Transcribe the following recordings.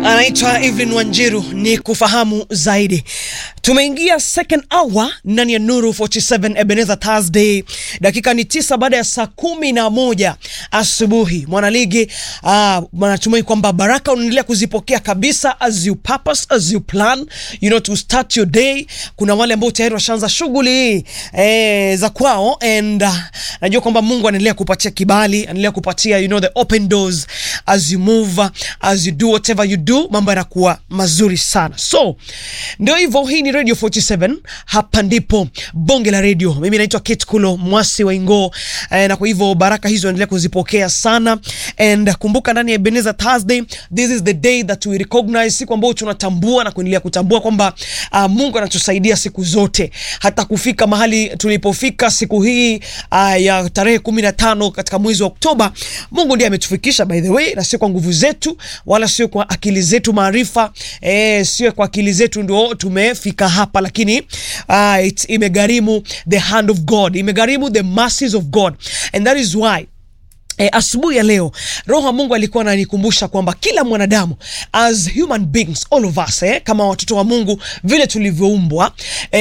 anaitwa Evelyn Wanjiru ni kufahamu zaidi. Tumeingia second hour ndani ya Nuru 47 Ebenezer Thursday, dakika ni tisa baada ya saa kumi na moja asubuhi. Mwanaligi uh, natumai kwamba baraka unaendelea kuzipokea kabisa, as you purpose, as you plan you know to start your day. Kuna wale ambao tayari washaanza shughuli eh, za kwao and uh, najua kwamba Mungu anaendelea kupatia kibali, anaendelea kupatia you know the open doors as you move, as you do whatever you do, mambo yanakuwa mazuri sana. So ndio hivyo, hii ni Radio 47, hapa ndipo bonge la radio. Mimi naitwa Kate Kulo Mwasi wa Ingo eh, na kwa hivyo baraka hizo endelea kuzipokea sana and kumbuka, ndani ya Ebenezer Thursday, this is the day that we recognize, siku ambayo tunatambua na kuendelea kutambua kwamba uh, Mungu anatusaidia siku zote hata kufika mahali tulipofika siku hii uh, ya tarehe kumi na tano katika mwezi wa Oktoba. Mungu ndiye ametufikisha by the way, na sio kwa nguvu zetu wala sio kwa akili zetu maarifa, eh, sio kwa akili zetu ndio tumefika hapa, lakini uh, it, imegharimu the hand of God, imegharimu the mercies of God and that is why E, asubuhi ya leo Roho wa Mungu alikuwa ananikumbusha kwamba kila mwanadamu as human beings all of us eh, kama watoto wa Mungu vile tulivyoumbwa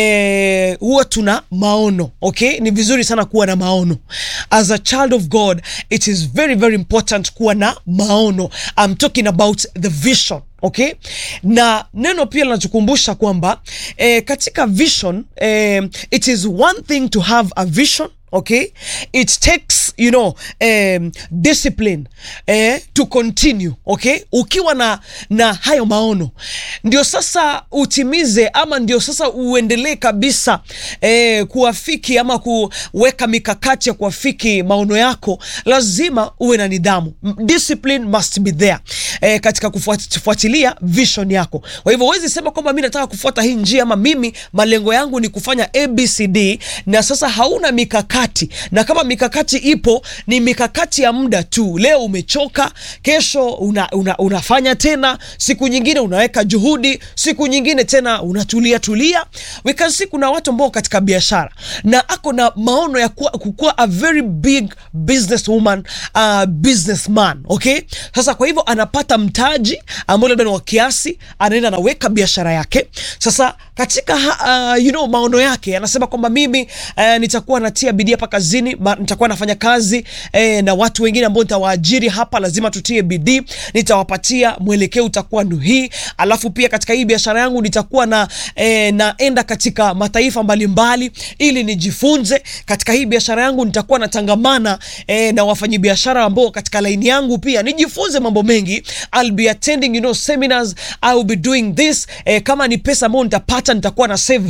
eh, huwa tuna maono okay? Ni vizuri sana kuwa na maono as a child of God, it is very very important kuwa na maono. I'm talking about the vision Okay, na neno pia linatukumbusha kwamba eh, katika vision eh, it is one thing to have a vision okay, it takes you know um, discipline eh, to continue okay. Ukiwa na, na hayo maono ndio sasa utimize ama ndio sasa uendelee kabisa eh, kuafiki ama kuweka mikakati ya kuafiki maono yako, lazima uwe na nidhamu. Discipline must be there eh, katika kufuatilia vision yako. Kwa hivyo huwezi sema kwamba mimi nataka kufuata hii njia ama mimi malengo yangu ni kufanya ABCD na sasa hauna mikakati, na kama mikakati ipo ni mikakati ya muda tu. Leo umechoka, kesho una, una, unafanya tena, siku nyingine unaweka juhudi, siku nyingine tena unatulia tulia. We can see kuna watu ambao katika biashara na ako na maono ya kuwa, kukuwa a very big business woman, uh, businessman okay. Sasa kwa hivyo anapata mtaji ambao labda ni wa kiasi, anaenda anaweka biashara yake. Sasa katika uh, you know, maono yake anasema kwamba mimi uh, nitakuwa natia bidii hapa kazini, nitakuwa nafanya kazi eh, na watu wengine ambao nitawaajiri hapa, lazima tutie bidii, nitawapatia mwelekeo utakuwa ndio hii. Alafu pia katika hii biashara yangu nitakuwa na eh, naenda katika mataifa mbalimbali ili nijifunze. Katika hii biashara yangu nitakuwa natangamana eh, na wafanyabiashara ambao katika laini yangu pia nijifunze mambo mengi. I'll be attending you know seminars, I will be doing this eh, kama ni pesa ambayo nitapata nitakuwa na save